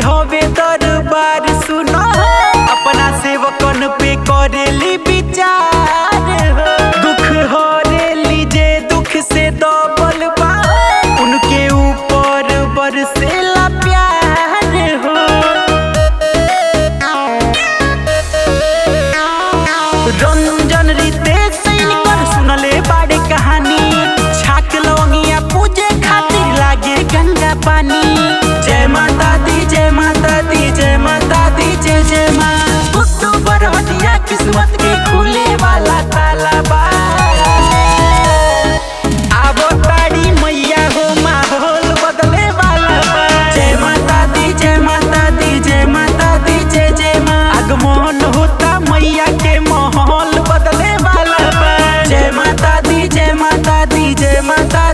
हवे दरबार सुनो अपना सेवकन पे करेली विचार हो दुख हरेली जे दुख से दबल बा उनके ऊपर बरसेला प्यार हो रंजन रितेश सैनिकर सुनले बाड़े कहानी छाक लवंगिया पूजे खातिर लागे गंगा पानी जय माता दी जय माता दी जय माता दी जय जय माँ बुद्धू बरहटिया किस्मत के खुले वाला ताला बा आवो ताड़ी मैया हो माहौल बदले वाला बा जय माता दी जय माता दी जय माता दी जय जय माँ आगमन होता मैया के माहौल बदले वाला बा जय माता दी जय माता दी जय माता